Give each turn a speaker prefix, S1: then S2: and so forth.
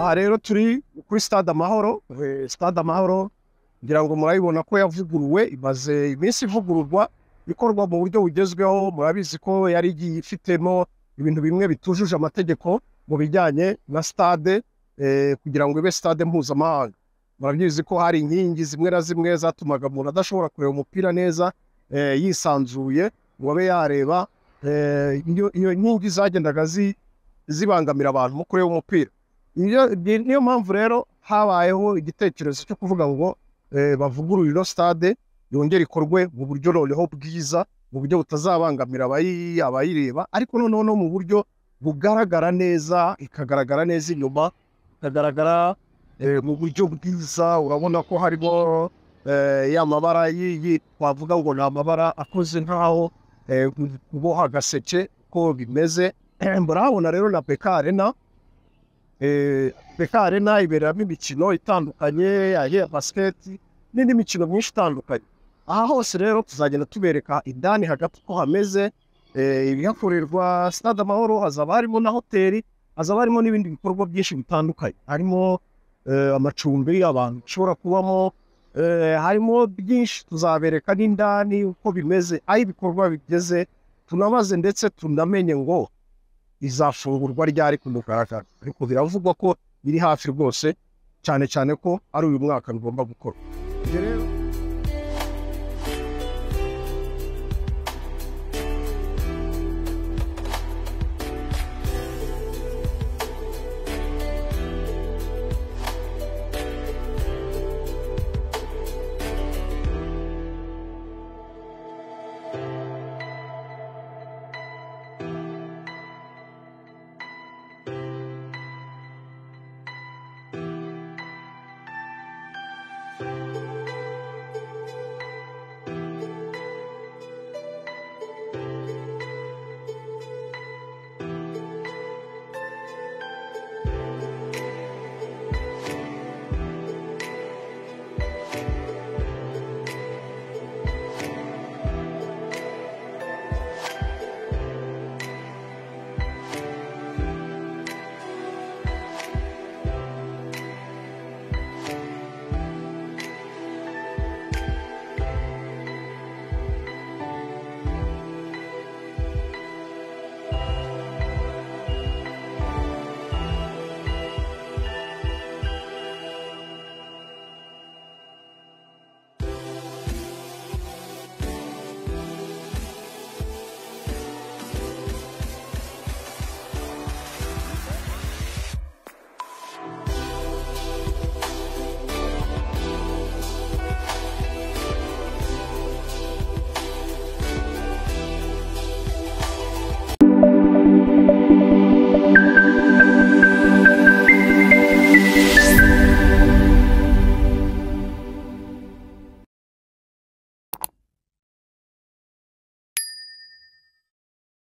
S1: aha rero turi kuri stade amahoro eh, stade amahoro ngira ngo murabibona ko yavuguruwe imaze iminsi ivugururwa ikorwa mu buryo bugezweho murabizi ko yari igiye ifitemo ibintu bimwe bitujuje amategeko mu bijyanye na stade eh, kugira ngo ibe stade mpuzamahanga murabyizi ko hari inkingi zimwe na zimwe zatumaga umuntu adashobora kureba umupira neza eh, yisanzuye ngo abe yareba eh, iyo iyo nkingi zagendaga zi- zibangamira abantu mu kureba umupira Iyo- ni- niyo mpamvu rero habayeho igitekerezo cyo kuvuga ngo eh, bavugurure ino stade yongere ikorwe mu buryo noneho bwiza mu buryo butazabangamira abayi- abayireba ariko noneho no mu buryo bugaragara neza ikagaragara neza inyuma ikagaragara eh, mu buryo bwiza urabona ko harimo eh, ya mabara yi- yi- twavuga ngo ni amabara akoze nk'aho eh, uboha agaseke ko bimeze murahabona rero na beka arena Eh, beka arena iberamo imikino itandukanye ya basiketi n'indi mikino myinshi itandukanye aha hose rero tuzagenda tubereka indani hagati uko hameze eh, ibihakorerwa sitade amahoro hazaba harimo na hoteli hazaba harimo n'ibindi bikorwa byinshi bitandukanye harimo eh, amacumbi abantu bashobora kubamo eh, harimo byinshi tuzabereka n'indani uko bimeze aho ibikorwa bigeze tunabaze ndetse tunamenye ngo izafungurwa ryari ku mugaragaro ariko biravugwa ko biri hafi rwose cyane cyane ko ari uyu mwaka bigomba gukorwa Ibyo rero-